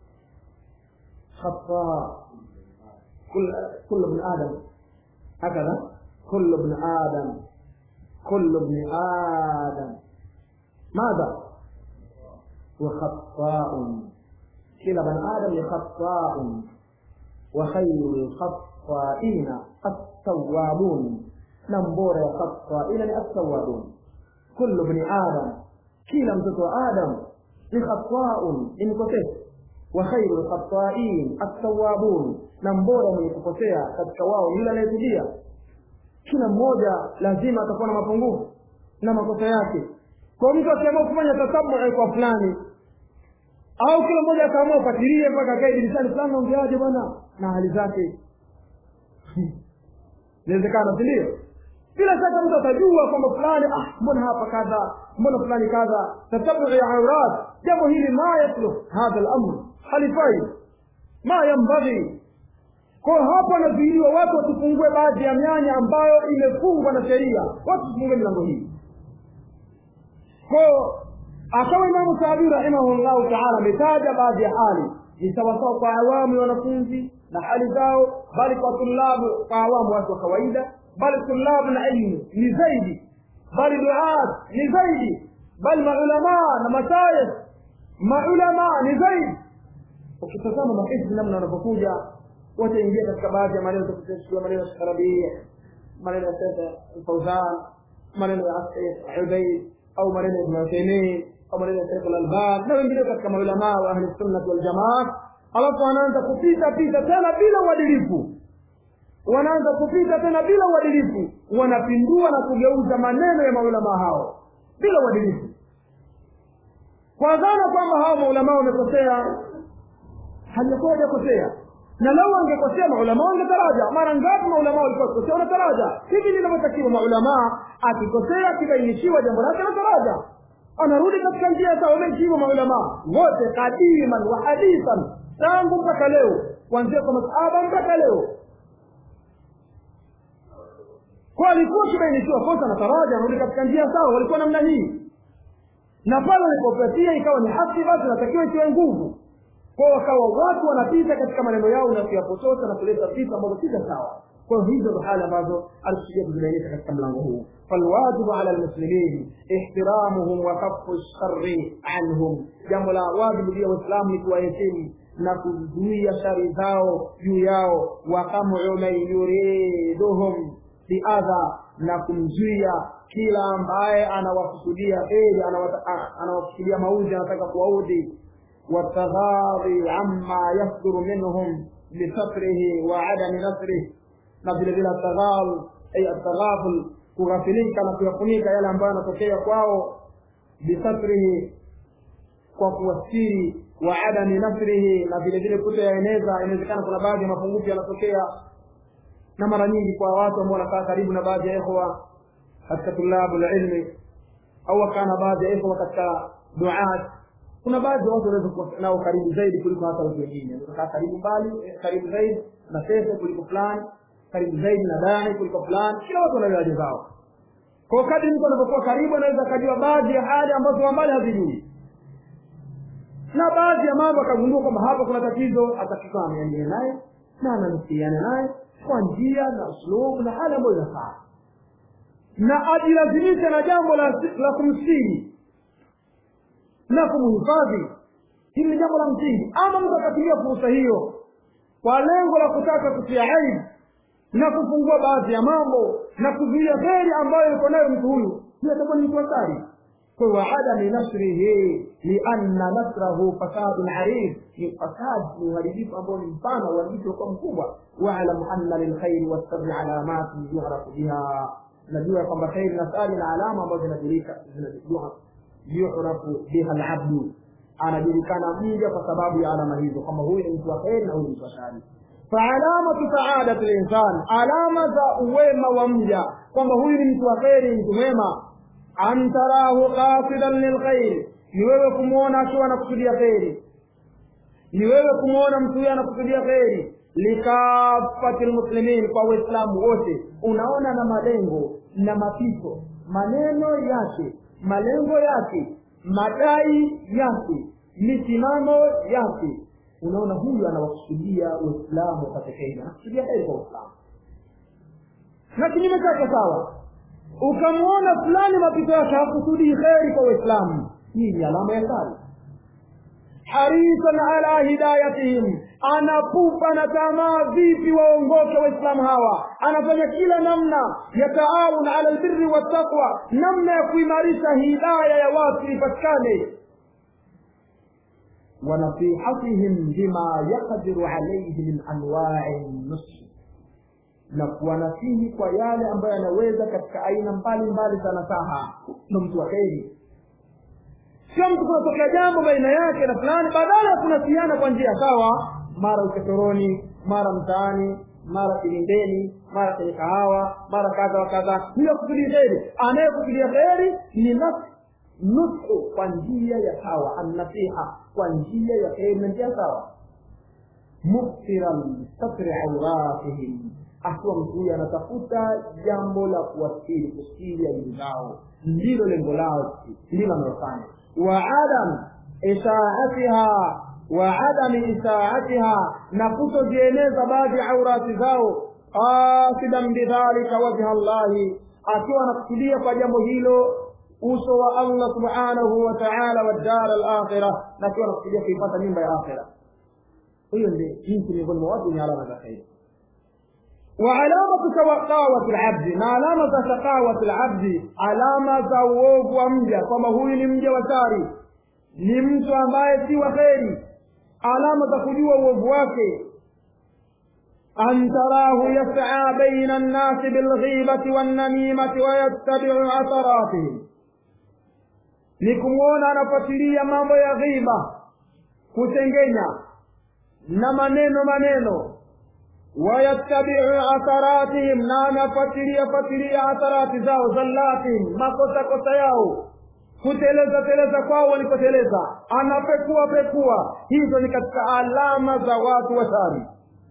khata كل ابن آدم هكذا كل ابن آدم كل ابن آدم ماذا وخطاء كلا ابن آدم خطاء وخير الخطائين التوابون نمبور خطائين التوابون كل ابن آدم كلا mtoto آدم ni khataun ni mkosefu wa khairu lkhatain attawabun na mbora mwenye kukosea katika wao yule anayetubia kila mmoja lazima atakuwa na mapungufu na makosa yake kwa mtu akiamua kufanya tatabui kwa fulani au kila mmoja akaamua ufatilie mpaka kae dirishani fulani naongeaje bwana na hali zake inawezekana si ndio bila shaka mtu atajua kwamba fulani ah mbona hapa kadha mbona fulani kadha tatabu ya aurat jambo hili ma yasluh hadha lamr halifai ma yambaghi kwa hapa anazuiliwa watu wasifungue baadhi ya mianya ambayo imefungwa na sheria watu wasifungue milango hii ko akawa imamu saadi rahimahullahu taala ametaja baadhi ya hali ni sawasawa kwa awamu ya wanafunzi na hali zao bali kwa tulabu kwa awamu watu wa kawaida bali tulabu na ilmu ni zaidi bali duat ni zaidi bali maulamaa na masayikh maulamaa ni zaidi ukitazama mahizbi namna wanavyokuja wataingia katika baadhi ya maneno takusikia maneno ya Sharabi maneno ya Sheikh Fauzan maneno ya Sheikh Ubayd au maneno ya Ibn Uthaymeen au maneno ya Sheikh Al-Albani na wengine katika maulama wa ahli sunnah wal jamaa alafu wanaanza kupita pita tena bila uadilifu wanaanza kupita tena bila uadilifu wanapindua na kugeuza maneno ya maulama hao bila uadilifu kwa dhana kwamba hao maulama wamekosea hajakuwa hajakosea na lau wangekosea maulama wangetaraja mara ngapi maulama walikuwa wakikosea wanataraja hivi linavyotakiwa maulama akikosea akibainishiwa jambo lake anataraja anarudi katika njia sawa wameheshimu maulama wote kadiman wa hadithan tangu mpaka leo kuanzia kwa masahaba mpaka leo kwa alikuwa akibainishiwa kosa na taraja anarudi katika njia sawa walikuwa namna hii na pale walipopatia ikawa ni haki basi natakiwa ikiwe nguvu kwa wakawa watu wanapita katika maneno yao na kuyapotosha na kuleta vitu ambavyo si sawa kwa hizo ndo hali ambazo alikusudia kuzibainisha katika mlango huu falwajibu ala lmuslimin ihtiramuhum wa kafu shari anhum jambo la wajibu juu ya waislamu ni kuwaheshimu na kuzuia shari zao juu yao wakamu man yuriduhum biadha na kumzuia kila ambaye anawakusudia heri anawakusudia mauzi anataka kuwaudhi والتغاضي عما يصدر منهم بستره وعدم نصره na vile vile ataghal ay ataghaful kughafilika na kuyafunika yale ambayo yanatokea kwao bisatrihi kwa kuwastiri wa adami nasrihi na vile vile kutoyaeneza inawezekana kuna baadhi ya mapungufu yanatokea na mara nyingi kwa watu ambao wanakaa karibu na baadhi ya ikhwa katika tulabu la ilmi au wakaa na baadhi ya ikhwa katika duat kuna baadhi ya watu wanaweza kuwa nao karibu zaidi kuliko hata watu wengine unakaa karibu mbali karibu zaidi na pesa kuliko fulani karibu zaidi na dani kuliko fulani kila watu wana daraja zao kwa kadri mtu anapokuwa karibu anaweza akajua baadhi ya hali ambazo wa mbali hazijui na baadhi ya mambo akagundua kwamba hapa kuna tatizo atakikaa ameangalia naye na anamsiliana naye kwa njia na uslubu na hali ambayo inafaa na ajilazimishe na jambo la, la kumstiri na kumhifadhi hili ni jambo la msingi ama mtu akatumia fursa hiyo kwa lengo la kutaka kutia aibu na kufungua baadhi ya mambo na kuzuia kheri ambayo yuko nayo mtu huyu hiyo atakuwa ni mtu hatari kwa waadami nasrihi lianna nasrahu fasadun arif ni fasad ni uharibifu ambao ni mpana uharibifu uko mkubwa waalamu anna lilkhairi wasabri alamati yuhrafu biha najua kwamba kheri na sari na alama ambazo zinajulika yuhrafu biha alabdu anajulikana mja kwa sababu ya alama hizo kwamba huyu ni mtu wa kheri na huyu ni mtu wa shari faalamatu saadati linsan alama za uwema wa mja kwamba huyu ni mtu wa kheri mtu mwema an tarahu qasidan lilkhairi ni wewe kumwona akiwa anakusudia kheri ni wewe kumwona mtu huyo anakusudia kheri likafati lmuslimin kwa waislamu wote unaona na malengo na mapito maneno yake malengo yake madai yake misimamo yake unaona huyu anawakusudia uislamu wapate kheri anakusudia kheri kwa uislamu na kinyume chake sawa ukamwona fulani mapito yake hakusudii kheri kwa uislamu hii ni alama ya sari harisan ala hidayatihim anapupa na tamaa vipi waongoke waislamu hawa anafanya kila namna ya taawun ala albirri wattaqwa namna ya kuimarisha hidaya ya watu ipatikane ونصيحتهم بما يقدر عليه من انواع النصح na kuwanasihi kwa yale ambayo yanaweza katika aina mbalimbali za nasaha ndo mtu wa kheri sio mtu kunatokea jambo baina yake na fulani badala ya kunasihiana kwa njia sawa mara uchochoroni mara mtaani mara kilindeni mara kwenye kahawa mara kadha wa kadha hiyo kusudia kheri anayekusudia kheri ni nafsi nusu kwa njia ya sawa annasiha kwa njia ya kheri na njia sawa muksiran satri auratihim akiwa mtu huyu anatafuta jambo la kuwastiri kustiri aibu zao ndilo lengo lao ndilo analofanya wa adam isaatiha wa adami isaatiha na kutozieneza baadhi ya aurati zao qasidan bidhalika wajha llahi akiwa anakusudia kwa jambo hilo uso wa allah subhanahu wa taala wa dar alakhira na akiwa anakusudia kuipata nyumba ya akhira hiyo ndi jinsi miongoni mwa watu wenye alama za kheri وعلامة شقاوة العبد ما علامة شقاوة العبد علامة uovu wa mja kwamba huyu ni mja wa shari ni mtu ambaye si wa kheri alama za kujua uovu wake an tarahu yas'a baina nnasi bilghibati wannamimati wayattabiu atharatihim ni kumwona anafuatilia mambo ya ghiba kutengenya na maneno maneno wayattabiu atharatihim na anafuatilia fuatilia atharati zao zallatihim makosa kosa yao kuteleza teleza kwao walipoteleza anapekua pekua hizo ni katika alama za watu wa shari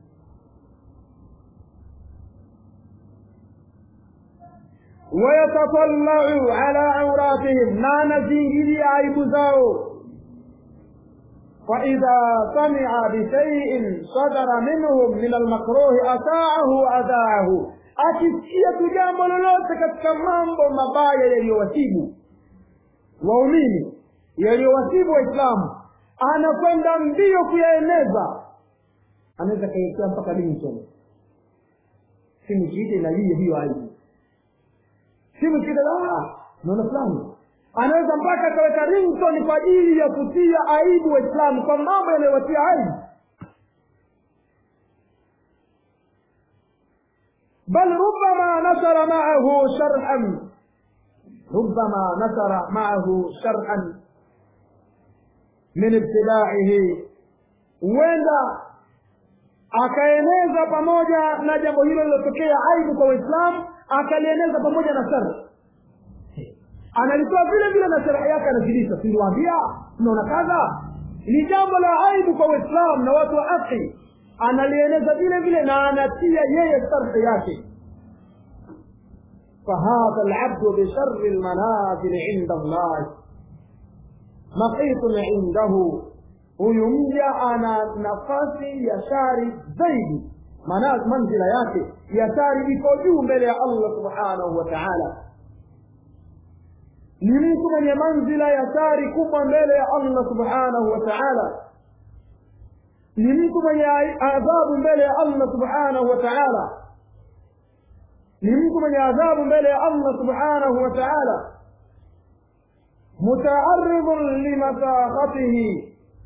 wayatatallau ala auratihim na anazingilia aibu zao فإذا سمع بشيء صدر منهم من المكروه أساءه وأذاعه akisikia tu jambo lolote katika mambo mabaya yaliyowasibu waumini yaliyowasibu waislamu anakwenda mbio kuyaeneza anaweza kaelekea mpaka Lincoln simu kiite inalia hiyo aibu simu kiite naona fulani anaweza mpaka akaweka ringtone kwa ajili ya kutia aibu waislamu kwa mambo yanayowatia aibu bal rubama nasara maahu sharhan ربما نشر معه شرعا min ibtidaihi huenda akaeneza pamoja na jambo hilo lilotokea aibu kwa waislamu akalieneza pamoja na shari analitoa vile vile na sherehe yake anazidisha siliwaambia tunaona kadha ni jambo la aibu kwa waislamu na watu wa haki analieneza vile vile na anatia yeye sharhi yake فهذا العبد بشر المنازل عند الله مقيت عنده huyu mja ana nafasi ya shari zaidi maana manzila yake ya shari iko juu mbele ya allah subhanahu wa taala ni mtu mwenye manzila ya shari kubwa mbele ya allah subhanahu wa taala ni mtu mwenye adhabu mbele ya allah subhanahu wa taala ni mtu mwenye adhabu mbele ya allah subhanahu wa taala mutaaridhun limasakhatihi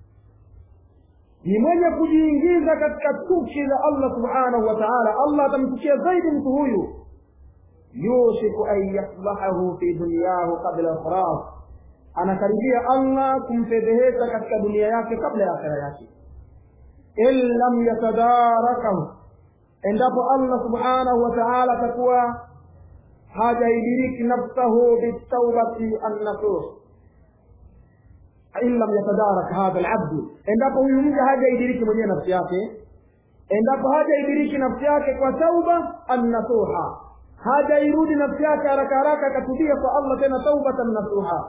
ni mwenye kujiingiza katika chuki za allah subhanahu wa taala allah atamchukia zaidi mtu huyu yushiku an yasbahahu fi dunyahu qabla ikhraj anakaribia allah kumfedhehesha katika dunia yake kabla ya akhira yake in lam yatadarakahu endapo allah subhanahu wa taala atakuwa hajaidiriki nafsahu bitaubati annasuh in lam yatadarak hadha alabdu endapo huyu mja hajaidiriki mwenyewe nafsi yake endapo hajaidiriki nafsi yake kwa tauba annasuha hajairudi nafsi yake haraka haraka akatubia kwa allah tena taubatan nasuha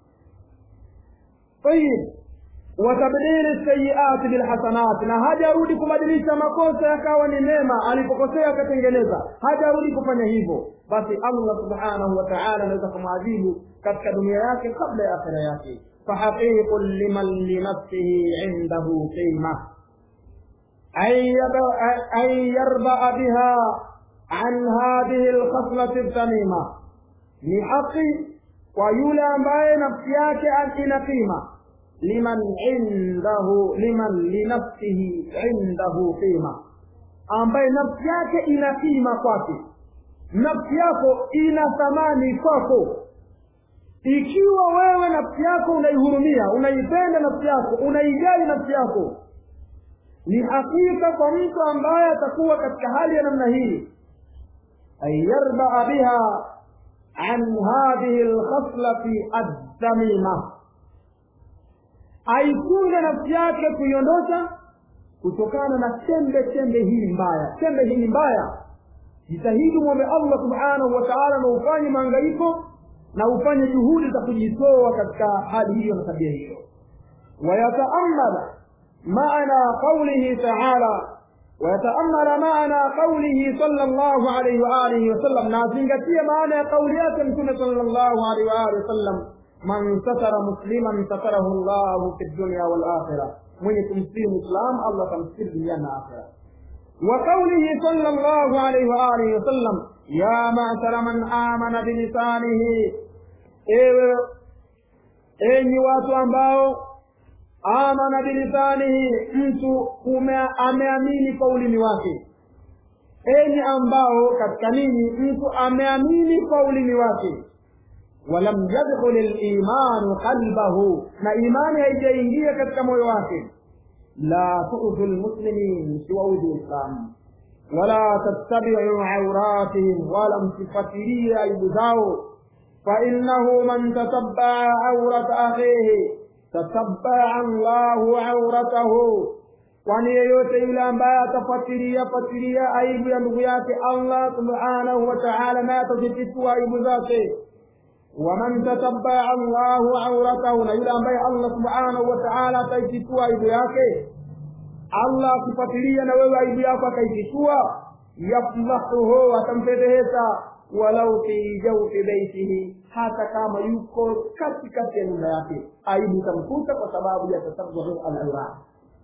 tayib watabdili sayiati bilhasanat na hajarudi kubadilisha makosa yakawa ni mema alipokosea akatengeneza hajarudi kufanya hivyo basi allah subhanahu wa taala anaweza kumwadhibu katika dunia yake kabla ya akhira yake فحقيق لمن لنفسه عنده قيمة أن يربأ بها عن هذه الخصلة الذميمة لحق ويولى ambaye nafsi yake ina qima liman indahu liman linafsihi indahu qima ambaye nafsi yake ina qima kwake nafsi yako ina thamani kwako ikiwa wewe nafsi yako unaihurumia unaipenda nafsi yako unaijali nafsi yako ni hakika kwa mtu ambaye atakuwa katika hali ya namna hii an yarbaa biha an hadhihi lkhaslati addamima aikunge nafsi yake kuiondosha kutokana na chembe chembe hii mbaya chembe hii mbaya jitahidi mwombe allah subhanahu wa taala na ufanye maangaiko na ufanye juhudi za kujitoa katika hali hiyo na tabia hiyo wayataamala maana qaulihi taala wayataamala maana qaulihi sala llahu alaihi waalihi wasallam na azingatie maana ya kauli yake mtume sala llahu alaihi waalihi wasallam man satara musliman satarahu llahu fi dunya walakhira mwenye kumsiri mwislam allah atamsiri duniani na akhira وقوله صلى الله عليه وآله وسلم يا معشر من آمن بلسانه ewe enyi watu ambao amana bilisanihi mtu ameamini kwa ulimi wake enyi ambao katika ninyi mtu ameamini kwa ulimi wake walam yadkhul limanu qalbahu na imani haijaingia katika moyo wake la tuudhu lmuslimin siwaudhi uislamu wala tattabiu auratihim wala msifuatilie aibu zao fainahu man tatabaa aurata akhihi tatabaa allahu auratahu kwani yeyote yule ambaye atafuatilia fuatilia aibu ya ndugu yake allah subhanahu wa taala naye atazifitua aibu zake waman tatabaa allahu auratahu na yule ambaye allah subhanahu wa taala ataifitua aibu yake allah akifuatilia na wewe aibu yako akaifitua yafdahuhu atamfedhehesha walau fi jaufi beitihi hata kama yuko katikati ya nyumba yake aibu itamkuta kwa sababu ya tasabbuhu al-awra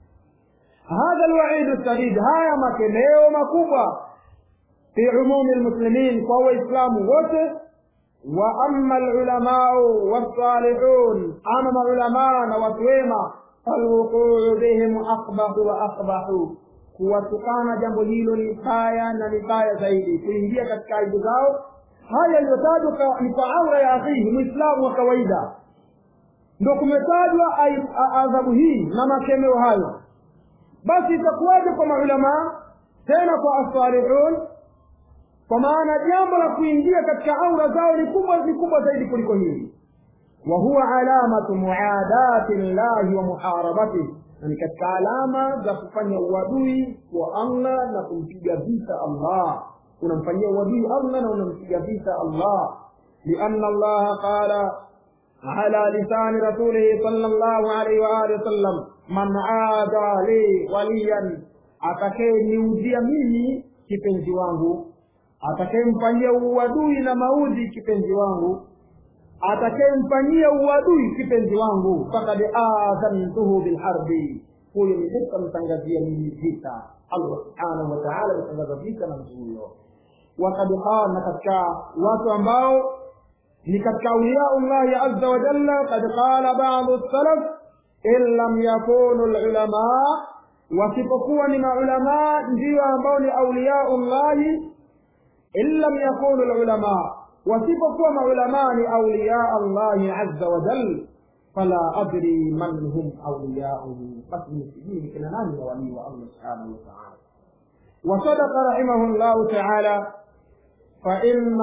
hadha alwaidu sadid haya makemeo makubwa fi umumi lmuslimin kwa waislamu wote wa ama alulamau wassalihun ama maulamaa na watu wema falwuquu bihim aqbahu wa aqbahu kuwatukana jambo hilo ni baya na ni baya zaidi kuingia katika aibu zao haya yaliyotajwa ni kwa aura ya akhihi mwislamu wa kawaida ndo kumetajwa adhabu hii na makemeo hayo basi itakuwaje kwa maulamaa tena kwa assalihun kwa maana jambo la kuingia katika aura zao ni kubwa ni kubwa zaidi kuliko hili wa huwa alamatu muadati llahi wa muharabatihi na ni katika alama za kufanya uadui wa allah na kumpiga vita allah unamfanyia uadui allah na unampiga vita allah lianna allaha qala على لسان رسوله صلى الله عليه وآله وسلم من عادى لي وليا atakayeniudhia mimi kipenzi wangu atakayemfanyia uadui na maudhi kipenzi wangu atakayemfanyia uadui kipenzi wangu fakad adhantuhu bilharbi huyo nitamtangazia mimi vita allah subhanahu wataala ametangaza vita na mtu huyo wakad qala na katika watu ambao ni katika auliyau llahi azza wa jalla kad qala badu salaf in lam yakunu lulamaa wasipokuwa ni maulamaa ndiyo ambao ni auliyau llahi in lam yakunu lulamaa wasipokuwa maulamaa ni auliyaa llahi azza wa jal fala adri man hum auliyauhu basi nisijui ni kina nani wawalii wa allah subhanahu wa taala وصدق رحمه الله تعالى فإن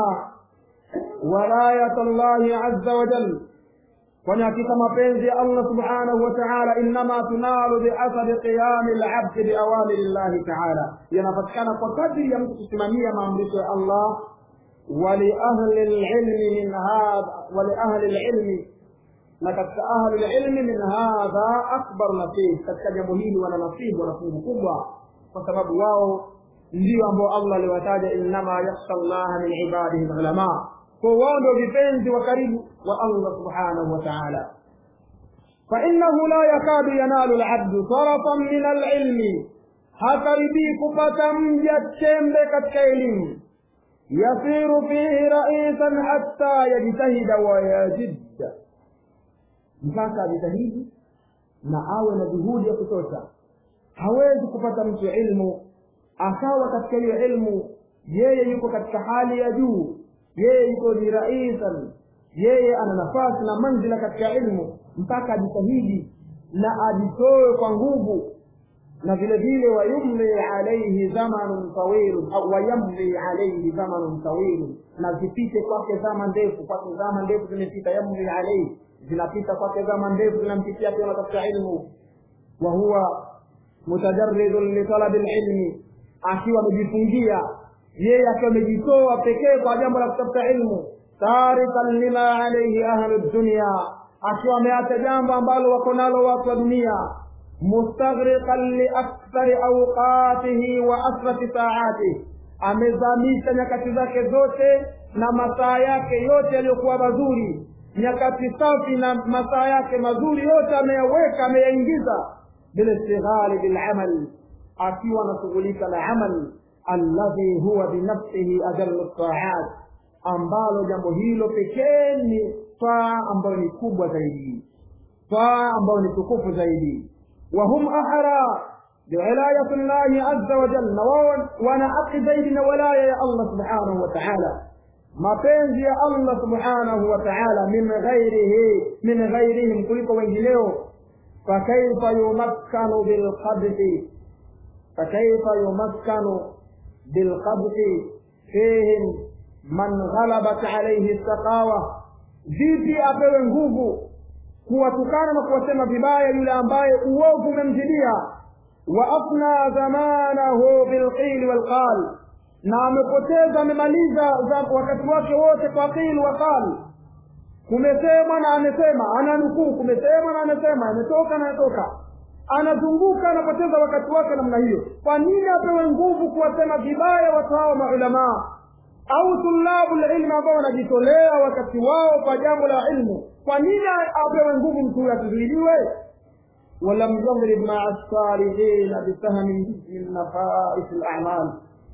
ولاية الله عز وجل kwani hakika mapenzi ya allah subhanahu wa taala innama tunalu biathari qiyami labdi biawamiri llahi taala yanapatikana kwa kadri ya mtu kusimamia maamrisho ya allah waliahli lilmi min hadha waliahli lilmi na katika ahli lilmi min hadha akbar nasib katika jambo hili wana nasibu wana fungu kubwa kwa sababu wao ndio ambao allah aliwataja innama yakhsha llaha min ibadihi lulamaa kwa wao ndio vipenzi wa karibu wa Allah subhanahu wa ta'ala فإنه لا يكاد ينال العبد طرفا من العلم hakaribii kupata mja chembe katika elimu yasiru fihi raisan hatta yajtahida wayajidda mpaka ajitahidi na awe na juhudi ya kutosha hawezi kupata mtu ilmu akawa katika hiyo ilmu yeye yuko katika hali ya juu yeye yuko ni raisan yeye ana nafasi na manzila katika ilmu mpaka ajitahidi na ajitoe kwa nguvu na vile vile wayumli alaihi zamanun tawilun au wayamli alaihi zamanun tawilun na zipite kwake zama ndefu kwake zama ndefu zimepita yamli alaihi zinapita kwake zama ndefu zinampitia pia katika ilmu wa huwa mutajarridun litalabi lilmi akiwa amejifungia yeye akiwa amejitoa pekee kwa jambo la kutafuta ilmu tarikan lima alaihi ahlu dunia akiwa ameacha jambo ambalo wako nalo watu wa dunia mustaghriqan liakthari awqatihi wa asrafi saatihi amezamisha nyakati zake zote na masaa yake yote yaliyokuwa mazuri nyakati safi na masaa yake mazuri yote ameyaweka ameyaingiza bilistighali bilamal akiwa anashughulika na amal alladhi huwa binafsihi ajallu taat ambalo jambo hilo pekee ni taa ambayo ni kubwa zaidi taa ambayo ni tukufu zaidi wahum ahra biwilayati llahi azza wa jalla wao wana haki zaidi na walaya ya allah subhanahu wa taala mapenzi ya allah subhanahu wa taala min ghairihi min ghairihim kuliko wengineo fakaifa yumakkanu bilqadhi fakaifa yumakkanu bilqadhi fihim man ghalabat alaihi saqawa vipi apewe nguvu kuwatukana na kuwasema vibaya yule ambaye uovu umemzidia wa afna zamanahu bilqili walqal na amepoteza amemaliza wakati wake wote kwa qil wa qal kumesemwa na amesema ananukuu kumesemwa na amesema ametoka na anatoka anazunguka anapoteza wakati wake namna hiyo kwa nini apewe nguvu kuwasema vibaya watu hao maulamaa au tulabu lilmi ambao wanajitolea wakati wao kwa jambo la ilmu kwa nini apewe nguvu mtu huyo asizuiliwe walam yadrib maa salihina bisahmin min nafais lamal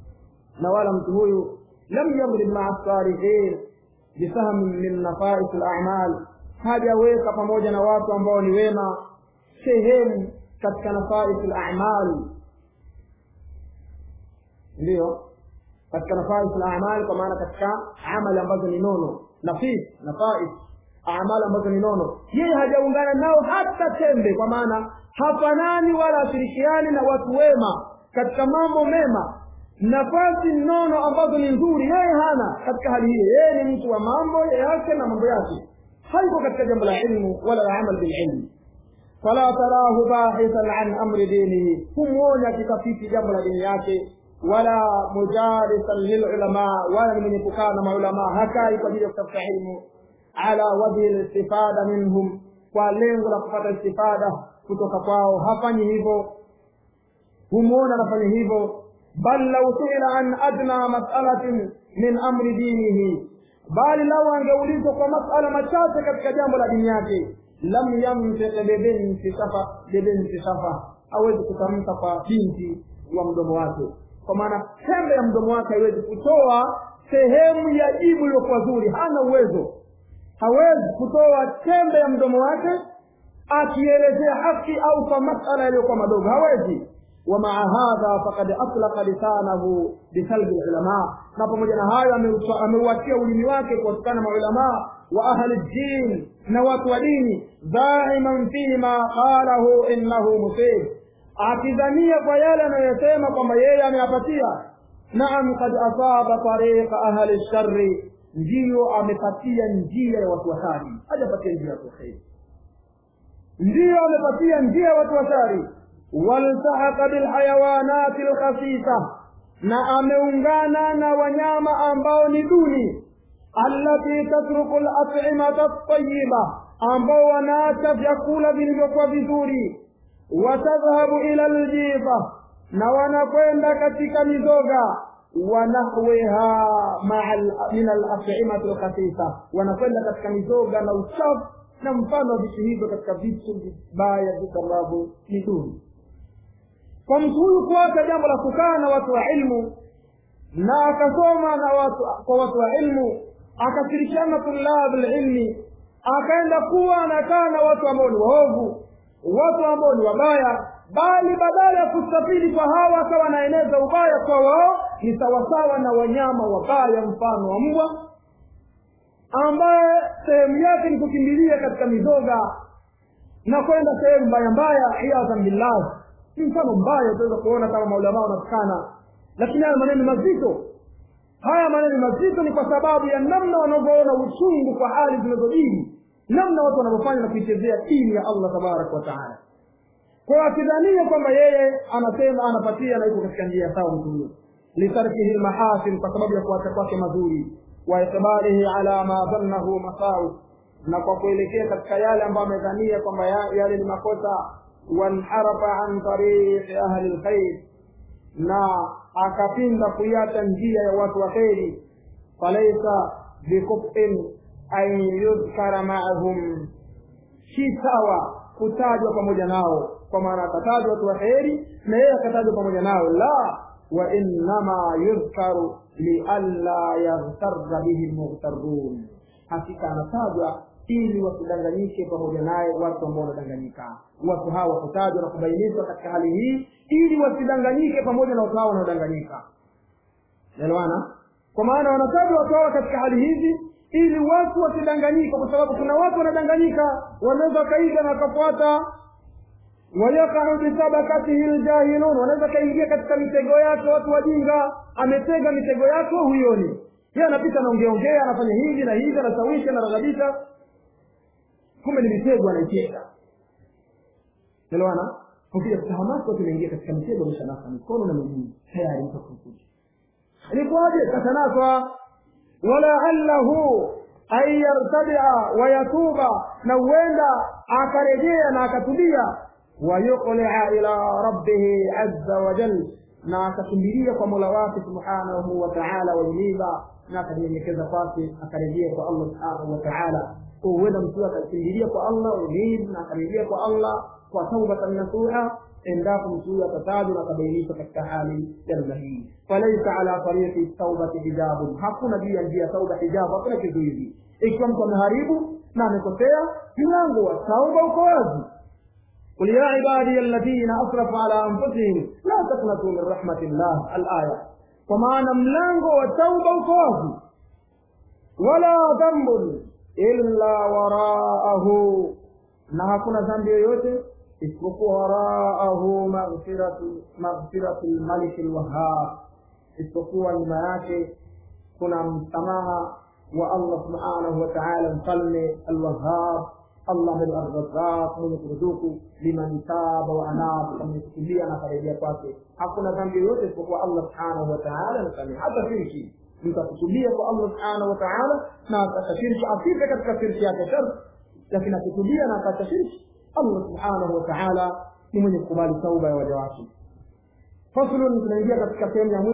na wala mtu huyu lam yadrib maa salihin bisahmin min nafais lamal hajaweka pamoja na watu ambao ni wema sehemu katika nafais lamal ndiyo katika nafais na amali kwa maana katika amali ambazo ni nono nafis nafais amali ambazo ni nono yeye hajaungana nao hata tembe kwa maana hafanani wala ashirikiani na watu wema katika mambo mema nafasi nono ambazo ni nzuri yeye hana katika hali hiyo yeye ni mtu wa mambo yake na mambo yake hayuko katika jambo la ilmu wala la amal bililmi fala tarahu bahithan an amri dinihi humwoni akitafiti jambo la dini yake wala mujalisan lilulama wala ni mwenye kukaa na maulamaa hakai kwa ajili ya kutafuta ilmu ala wajhi listifada minhum kwa lengo la kupata istifada kutoka kwao hafanyi hivyo humwona anafanya hivyo bal lau suila an adna masalatin min amri dinihi bali lau angeulizwa kwa masala machache katika jambo la dini yake lam yamtik bibinti safa bibinti safa hawezi kutamka kwa binti wa mdomo wake kwa maana tembe ya mdomo wake haiwezi kutoa sehemu ya jibu iliyokuwa zuri hana uwezo hawezi kutoa tembe ya mdomo wake akielezea haki au kwa masala yaliyokuwa madogo hawezi ومع هذا فقد أطلق لسانه بسلب العلماء na pamoja na hayo ameuachia ulimi wake kuwatukana maulamaa wa ahli ddin na watu wa dini dhaiman fima qalahu innahu musib akidhania kwa yale anayosema kwamba yeye ameyapatia naam kad asaba tariqa ahli lshari ndiyo amepatia njia ya watu washari hajapatia njia ya watu kheri ndiyo amepatia njia ya watu washari waltahaka bilhayawanati lkhasisa na ameungana na wanyama ambao ni duni allati tatruku latimata ltayiba ambao wanaacha vyakula vilivyokuwa vizuri watadhhabu ila ljifa na wanakwenda katika mizoga wanahwiha min alatimati lkhasisa wanakwenda katika mizoga na uchafu na mfano wa vitu hivyo katika vitu vibaya vitu ambavyo ni duni kwa mtu huyu kuacha jambo la kukaa na watu wa ilmu na akasoma na watu kwa watu wa ilmu akashirikiana tulabu lilmi akaenda kuwa anakaa na watu ambao ni waovu watu ambao ni wabaya bali badala ya kustafidi kwa hawa akawa anaeneza ubaya kwa wao ni sawasawa na wanyama wabaya mfano wa mbwa ambaye sehemu yake ni kukimbilia katika mizoga na kwenda sehemu mbaya mbaya iyadhan billah ni mfano mbaya utaweza kuona kama maulamaa wanatukana lakini haya maneno mazito haya maneno mazito ni kwa sababu ya namna wanavyoona uchungu kwa hali zinazojiri namna watu wanavyofanya na kuichezea dini ya allah tabaraka wa taala kwa akidhania kwamba yeye anasema anapatia na yuko katika njia sawa mtu huyo litarkihi lmahasin kwa sababu ya kuacha kwake mazuri wa ikbalihi ala ma dhannahu masawi na kwa kuelekea katika yale ambayo amedhania kwamba yale ni makosa wanharafa an tariqi ahli lkhair na akapinda kuiacha njia ya watu wa kheri falaisa bikufin an yudhkara maahum si sawa kutajwa pamoja nao kwa maana akatajwa watu wa kheri na yeye akatajwa pamoja nao la wa innama yudhkaru lialla yaghtarra bihi lmughtarun hakika anatajwa ili wasidanganyike pamoja naye watu ambao wanadanganyika watu hawa kutajwa na kubainishwa katika hali hii ili wasidanganyike pamoja na watu hawa wanaodanganyika elewana kwa maana wanatajwa watu hawa katika hali hizi ili watu wasidanganyike kwa sababu kuna watu wanadanganyika wanaweza wakaiga na wakafuata wayakau bisabakatihi ljahilun wanaweza kaingia katika mitego yake watu wajinga ametega mitego yake huyoni yeye anapita anaongeongea anafanya hivi na hivi anasawisha anaraghibisha kumbe ni mitego anaitega elewana ukija kutahamaki watu inaingia katika mitego ameshanasa mikono na miguu tayari mtakukuja ilikuwaje katanaswa walaallahu an yartadia wayatuba na huenda akarejea na akatubia wayuqlia ila rabbihi azza wajal na akakimbilia kwa mola wake subhanahu wa taala wajiniba na akajinyenyekeza kwake akarejea kwa allah subhanahu wa taala huenda mtu akakimbilia kwa allah unib na akarejea kwa allah kwa taubatan nasuha endapo mtu huyo atatajwa na akabainishwa katika hali ya namna hii falaisa ala tariqi taubati hijabun hakuna juu ya njia ya tauba hijabu hakuna kizuizi ikiwa mtu ameharibu na amekosea mlango wa tauba uko wazi قل يا عبادي الذين اسرفوا على انفسهم لا تقنطوا من رحمه الله الايه kwa maana mlango wa tauba uko wazi wala dhambun illa waraahu na hakuna dhambi yoyote isipokuwa waraahu maghfiratu maghfiratu lmaliki lwahab isipokuwa nyuma yake kuna msamaha wa allah subhanahu wa taala mfalme alwahab allah mwenye arrazaq mwenye kuruzuku liman taba wa anab kwa mwenye kutulia na karejea kwake hakuna dhambi yoyote isipokuwa allah subhanahu wa taala nasamehe hata shirki mtu akutubia kwa allah subhanahu wa taala na akashiriki afike katika shirki yake shar lakini akutubia na akaacha shirki allah subhanahu wa taala ni mwenye kukubali tauba ya waja wake faslun tunaingia katika sehemu ya